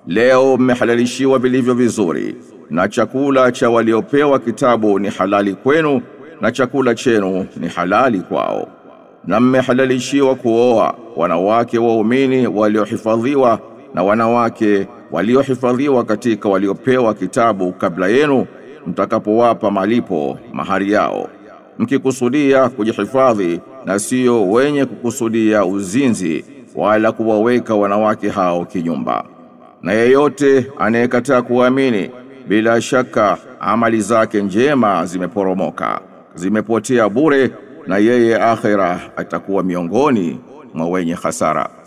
leo mmehalalishiwa vilivyo vizuri na chakula cha waliopewa kitabu ni halali kwenu na chakula chenu ni halali kwao na mmehalalishiwa kuoa wanawake waumini waliohifadhiwa na wanawake waliohifadhiwa katika waliopewa kitabu kabla yenu mtakapowapa malipo mahari yao mkikusudia kujihifadhi na sio wenye kukusudia uzinzi wala kuwaweka wanawake hao kinyumba na yeyote anayekataa kuamini bila shaka amali zake njema zimeporomoka zimepotea bure na yeye akhira atakuwa miongoni mwa wenye hasara